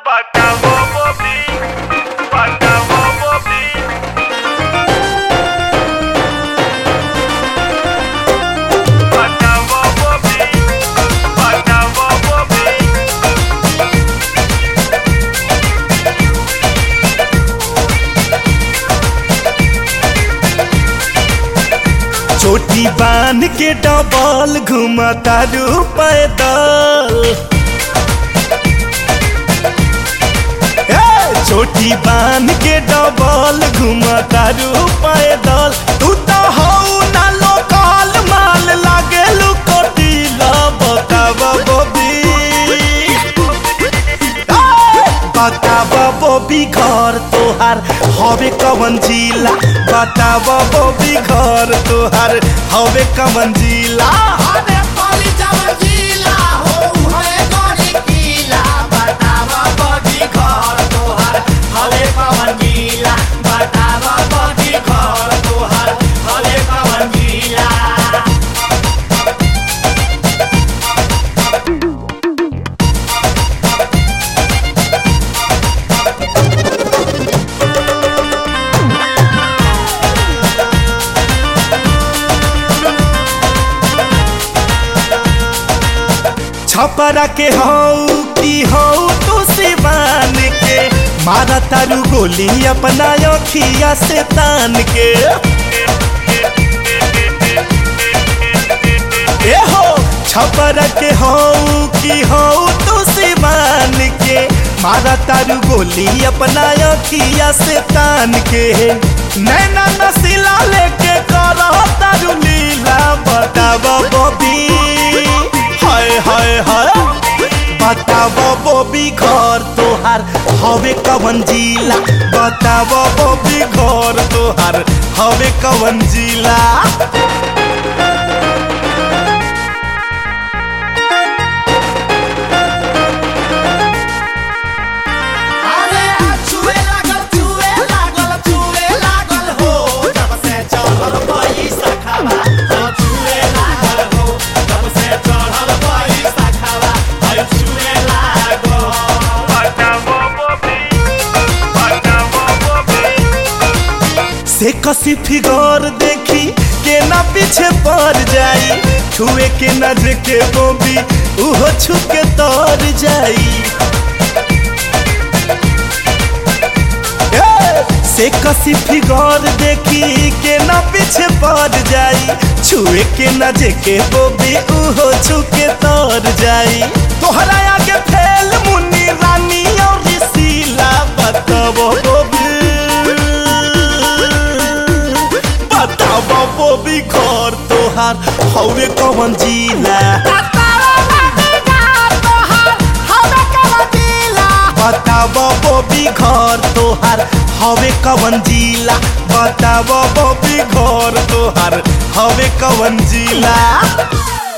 Patamo Bobby, Patamo Bobby. Patamo Bobby, Patamo Bobby. चोटी बांध के डबल घुमता रू पैदल ए, चोटी बांध के डबल घुमता रू पैदल तू तो हऊ ना लोकल माल लागे लुकोटीला बताब बबी बताब बबी घर तोहार हवे कवन जिला बताब बबी घर तोहार हवे कवन जिला अरे पाली चावल जिला हो है गोरी किला बतावा बड़ी घर तोहर हले पवन जिला बतावा बड़ी घर तोहर हले पवन जिला छपरा के हऊ की हऊ तू सिवान के मारा तारू गोली अपना अखिया से तान के ए हो छपरा के हऊ की हऊ तू सिवान के मारा तारू गोली अपना अखिया से तान के नैना नसीला लेके करो तारू लीला बताब बबी हाय हाय हाय बताब बबी घर तोहार हवे कवन जिला बताब बबी घर तोहार हवे कवन जिला अरे छुए लागल छुए लागल छुए लागल हो जब से चढ़ल पैसा खावा हो छुए लागल हो जब से चढ़ल पैसा खावा हो छुए लागल Patamo Bobby, Patamo Bobby. से कसी फिगर देखी के ना पीछे पड़ जाई छुए के न के बोबी उहो छू के तर जाई ए, से कसी फिगर देखी के ना पीछे पड़ जाई छुए के न के बोबी उहो छू के तर जाई तोहरा आगे फैल मुन्नी रानी और ऋषिला बताबो बोबी बताब बोबी घर तोहार हवे कवन जिला बताब बोबी घर तोहार हवे कवन जिला बताब बोबी घर तोहार हवे कवन जिला